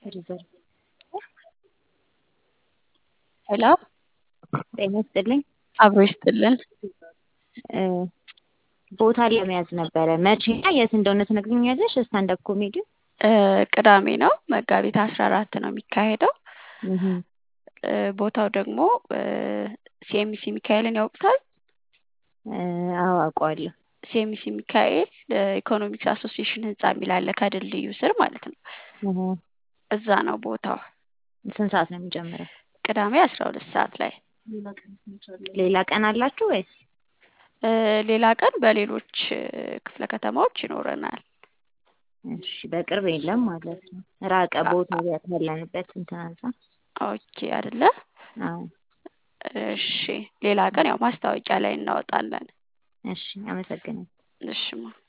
ሪዘርቭ ሄሎ ጤና ይስጥልኝ። አብሮ ይስጥልን። እ ቦታ ለመያዝ ነበረ። መቼና የት እንደሆነ ትነግሪኛለሽ? ስታንዳፕ ኮሜዲ እ ቅዳሜ ነው መጋቢት አስራ አራት ነው የሚካሄደው። እህ እ ቦታው ደግሞ ሲኤምሲ ሚካኤልን ያውቁታል? እ አዎ አውቀዋለሁ። ሲኤምሲ ሚካኤል ኢኮኖሚክስ አሶሲዬሽን ህንጻ የሚል አለ ከድልድዩ ስር ማለት ነው። እህ እዛ ነው ቦታው። ስንት ሰዓት ነው የሚጀምረው? ቅዳሜ አስራ ሁለት ሰዓት ላይ። ሌላ ቀን አላችሁ ወይስ? እ ሌላ ቀን በሌሎች ክፍለ ከተማዎች ይኖረናል። እሺ በቅርብ የለም ማለት ነው። ራቀ ቦታ ያለንበት እንትን አንፃር። ኦኬ አይደለ? አዎ እሺ ሌላ ቀን ያው ማስታወቂያ ላይ እናወጣለን። እሺ አመሰግናለሁ። እሺማ